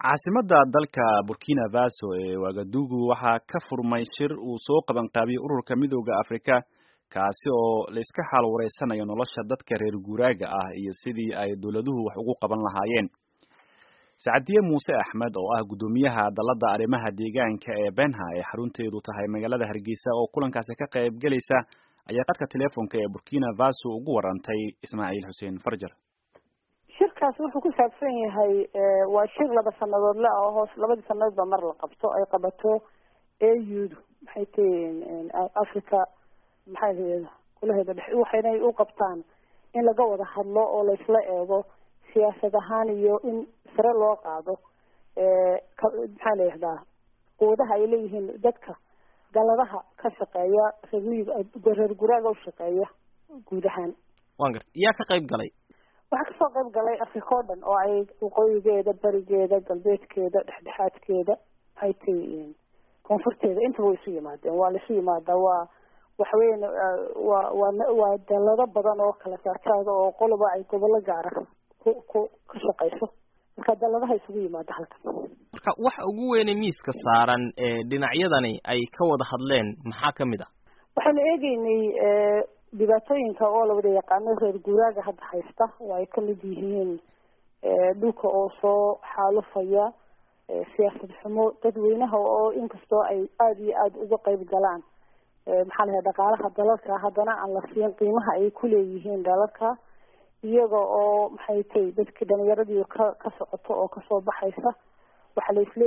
caasimada dalka burkina faso ee wagadugu waxaa ka furmay shir uu soo qabanqaabiyey ururka midooda afrika kaasi oo layska xaal wareysanayo nolosha dadka reer guuraaga ah iyo sidii ay dowladuhu wax ugu qaban lahaayeen sacadiye muuse axmed oo ah guddoomiyaha dalada arrimaha deegaanka ee benha ee xarunteedu tahay magaalada hargeysa oo kulankaasi ka qayb gelaysa ayaa qadka teleefonka ee burkina faso ugu warantay ismaaciil xuseen farjar shirkaas wuxuu ku saabsan yahay waa shir laba sanadoodle ah oo hoos labadii sanadood ba mar la qabto ay qabato audu maxay tihiin africa maxay lahada kulaheeda dhex waxaynay u qabtaan in laga wada hadlo oo laysla eego siyaasad ahaan iyo in sare loo qaado maxaa la yihahdaa quudaha ay leeyihiin dadka galadaha ka shaqeeya reer reer guraaga u shaqeeya guud ahaan wan garta yaa ka qayb galay waxaa kasoo qayb galay africa o dhan oo ay waqooyigeeda berigeeda galbeedkeeda dhexdhexaadkeeda maxay tihiin koonfurteeda intaba way isu yimaadeen waa laisu yimaadaa waa waxaweyan waa waa waa dalado badan oo kala saartaada oo qoloba ay gobollo gaara ku ku ka shaqeyso marka daladaha isugu yimaada halkan marka waxa ugu weyne miiska saaran ee dhinacyadani ay ka wada hadleen maxaa kamid ah waxaanu eegeynay dhibaatooyinka oo la wada yaqaano reer guuraaga hadda haysta oo ay kamid yihiin dhulka oo soo xaalufaya siyaasad xumo dadweynaha oo inkastoo ay aada iyo aada uga qayb galaan maxaa lahay dhaqaalaha dalalka haddana aan la siin qiimaha ay kuleeyihiin dalalka iyaga oo maxay tay dadkii dhalinyaradii ka ka socoto oo kasoo baxaysa waxaa la isla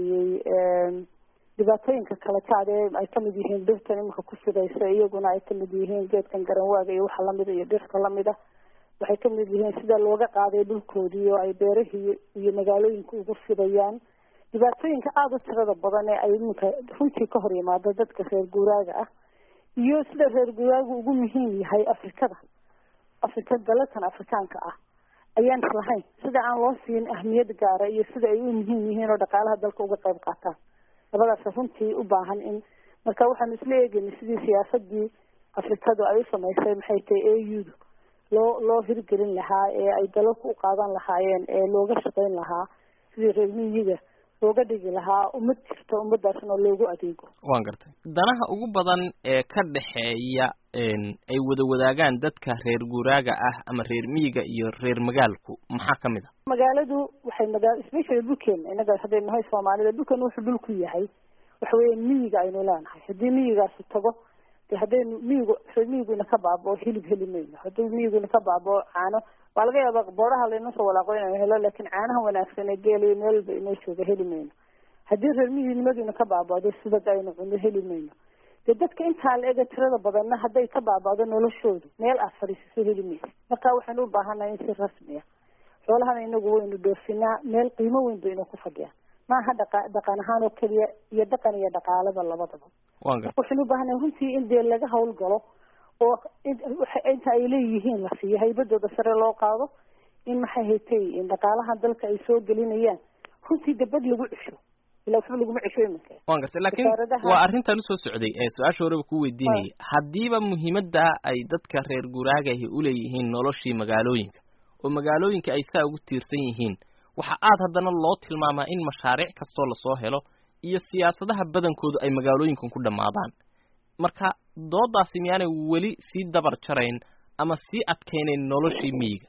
eegayey dhibaatooyinka kala jaad ee ay kamid yihiin dhirtan iminka ku fidaysa iyaguna ay kamid yihiin geedkan garanwaaga iyo waxa lamida iyo dhirta lamida waxay kamid yihiin sida looga qaaday dhulkoodii oo ay beerahii iyo magaalooyinka ugu fidayaan dhibaatooyinka aada u tirada badan ee ay iminka runtii ka hor yimaado dadka reer guuraaga ah iyo sida reer guuraagu ugu muhiim yahay afrikada afrika dalalkan afrikaanka ah ayaan islahayn sida aan loo siin ahmiyad gaara iyo sida ay u muhiim yihiin oo dhaqaalaha dalka uga qayb qaataan labadaas runtii u baahan in marka waxaanu isla eegeynay sidii siyaasadii afrikadu ay u samaysay maxay tahay audu loo loo hirgelin lahaa ee ay dalalku u qaadan lahaayeen ee looga shaqeyn lahaa sidii reer miyiga looga dhigi lahaa ummad jirta ummadaasna loogu adeego wan gartay danaha ugu badan ee ka dhexeeya ay wada wadaagaan dadka reer guuraaga ah ama reer miyiga iyo reer magaalku maxaa kamid a magaaladu waxay magaa specially dhulkeena inaga haddaynu nahay soomaalida dhulkan wuxuu dhul ku yahay waxa weya miyiga aynu leenahay haddii miyigaasi tago de haddaynu miyigu reer miyigu ina ka baabao hilib heli mayno haddii miyigu ina ka baabao caano waa laga yaaba booraha layna soo walaaqo inaynu helo laakin caanaha wanaagsan ee geelayo meel walba inoo jooga heli mayno haddii reer miyignimadu ina ka baabado subag aynu cuno heli mayno dee dadka intaa la ega tirada badanna hadday ka baabado noloshoodu meel aad fadhiisiso heli maysa marka waxaynu u baahannahay in si rasmiya xoolahana inagu waynu dhoofinaa meel qiimo weyn ba inuu ku fadhiyaa maaha dhaqa dhaqan ahaan oo keliya iyo dhaqan iyo dhaqaalaba labadaba waxaynu u baahannahay runtii in dee laga hawlgalo oo inta ay leeyihiin la siiyo haybadooda sare loo qaado in maxay haytay dhaqaalaha dalka ay soo gelinayaan runtii dabad lagu cesho ila waxba laguma cesho iminka wan gartay lakin waa arrintan usoo socday ee su-aasha horeba ku weydiinayay haddiiba muhiimada ay dadka reer guuraagahi uleeyihiin noloshii magaalooyinka oo magaalooyinka ay saa ugu tiirsan yihiin waxa aad haddana loo tilmaamaa in mashaariic kastoo lasoo helo iyo siyaasadaha badankoodu ay magaalooyinkan ku dhammaadaan marka doodaasi miyaanay weli sii dabar jarayn ama sii adkaynayn noloshii miyiga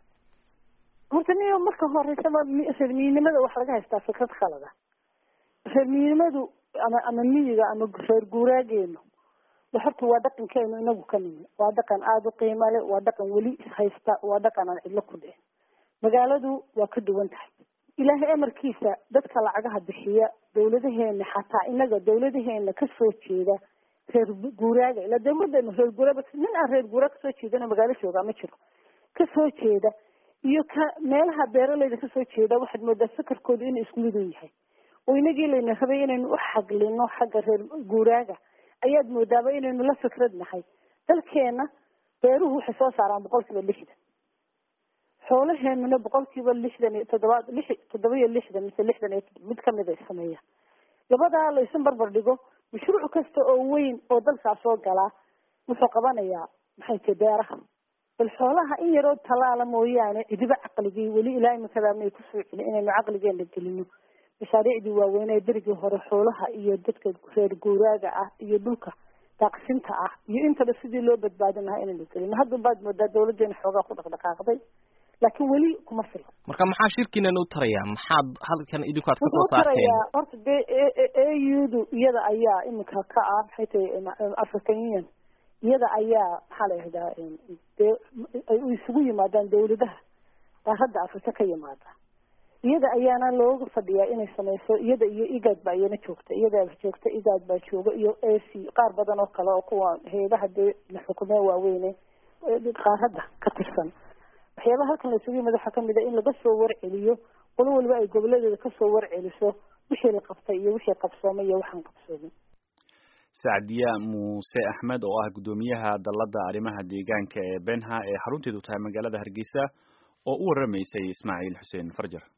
horta niyo marka horeysaba reer miyinimada waxa laga haystaa fikrad khalada reer miyinimadu ama ama miyiga ama reer guuraageenu horta waa dhaqankeenu inagu ka nimi waa dhaqan aada u qiima le waa dhaqan weli ishaysta waa dhaqan aan cidlo ku dhicin magaaladu waa ka duwan tahay ilaahay amarkiisa dadka lacagaha bixiya dawladaheena xataa inaga dawladaheena kasoo jeeda reer guuraaga ila dawladanu reer guuraag nin aan reer guuraag kasoo jeedano magaalo joogaa ma jiro kasoo jeeda iyo ka meelaha beeraleyda kasoo jeeda waxaad moodaa sakarkooda inuu isku mid u yahay oo inagii layna rabay inaynu u xaglino xagga reer guuraaga ayaad moodaaba inaynu la fikrad nahay dalkeena beeruhu waxay soo saaraan boqol kiiba lixdan xoolaheenuna boqol kiiba lixdan iyo toddobaad lix toddoba iyo lixdan mise lixdan iyo mid kamid ay sameeyaan labadaa laysu barbar dhigo mashruuc kasta oo weyn oo dalkaas soo galaa wuxuu qabanayaa maxay tahay beeraha bal xoolaha in yaroo talaala mooyaane cidiba caqligii weli ilaa imikada may kusoo celin inaynu caqligeena gelino mashaariicdii waaweynee berigii hore xoolaha iyo dadka reer guuraaga ah iyo dhulka daaqsinta ah iyo intaba sidii loo badbaadin lahaa inaynu gelino hadda baad moodaa dawladdeena xoogaa ku dhaqdhaqaaqday laakiin weli kuma fila marka maxaa shirkiinan u tarayaa maxaad halkan idinku aad kasoo saarteen horta dee a u du iyada ayaa iminka ka ah maxay tahay african union iyada ayaa maxaa la yihahdaa dee ay isugu yimaadaan dawladaha qaaradda afrika ka yimaada iyada ayaana looga fadhiyaa inay sameyso iyada iyo igad ba iyana joogta iyadaaba joogta igad baa jooga iyo a c qaar badan oo kale oo kuwa heebaha dee la xukumee waaweyne qaaradda ka tirsan waxyaabaha halkan la isugu yimid waxaa kamid a in laga soo warceliyo qolo waliba ay goboladeeda kasoo warceliso wixii la qabtay iyo wixii qabsoomay iyo waxaan qabsoomin sacdiya muuse axmed oo ah guddoomiyaha dalladda arrimaha deegaanka ee benha ee xarunteedu tahay magaalada hargeysa oo u waramaysay ismaaciil xuseen farjar